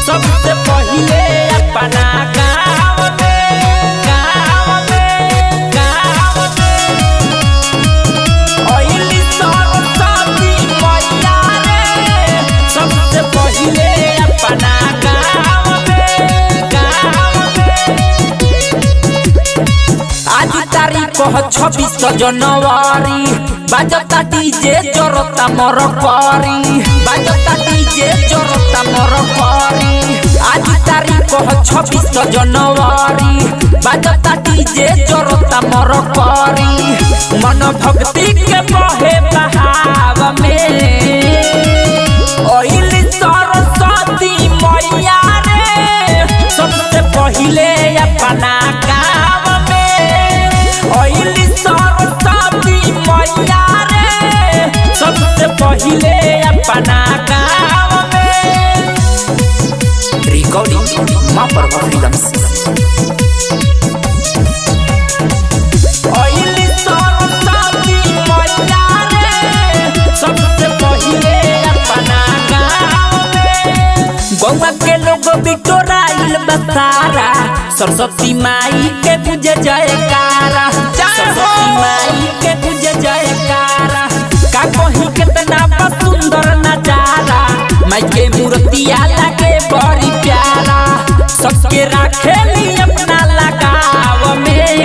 सबसे पहिले अपना गाँव में गाँव में गाँव में ओइली सरस्वती मैया रे सबसे पहिले अपना गाँव में गाँव में आज तारीख ह छब्बीस जनवरी बाजता डीजे जरता मर करी बाजता डीजे जरता मर करी आज तारीख ह छब्बीस जनवरी बाजता डीजे जरता मर करी मन भक्ति के बहे बहाव में ओइली सरस्वती मैया रे सबसे पहिले अपना गाँव में ओइली सरस्वती मैया रे सबसे पहिले अपना गाँव में रिकॉर्डिंग माँ पर फिल्म्स ओइली सरस्वती मैया रे सबसे पहिले अपना गाँव में गौवा के लोग बिटोराइल बसारा सरस्वती माई के पूजे जयकारा सरस्वती माई के पूजे जयकारा का कहीं कितना बा सुंदर नजारा माई के मूर्तिया लगे बड़ी प्यारा सबके राखेली अपना लगाव में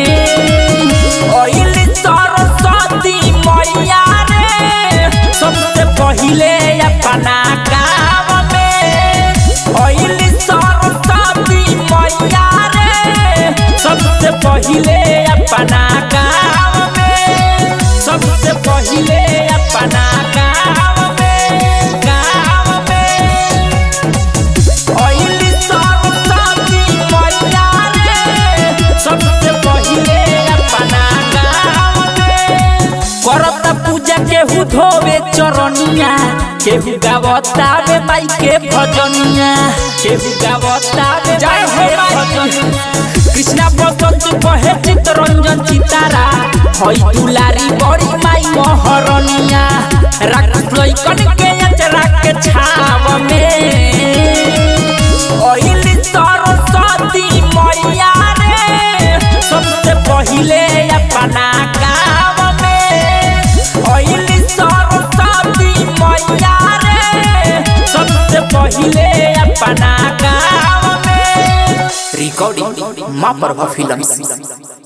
ओइली सरस्वती मैया रे सबसे पहिले अपना गाँव में ओइली सरस्वती मैया रे सबसे पहिले अपना गाँव में सबसे पहिले अपना गाँव में गाँव में ओइली सरस्वती मैया रे सबसे पहिले अपना गाँव में करत पूजा केहू धोवे चरनिया केहू गावता वे माई के भजनिया केहू गावता वे जय हो भजनिया कृष्णा बसंत कहे चितरंजन चितारा हई दुलारी बड़ी माई महरनिया राख लइकन के अचरा के छाव में ओइली सरस्वती मैया रे सबसे पहिले अपना गाँव में ओइली सरस्वती मैया रे सबसे पहिले अपना गाँव में रिकॉर्डिंग माँ पर फिल्म्स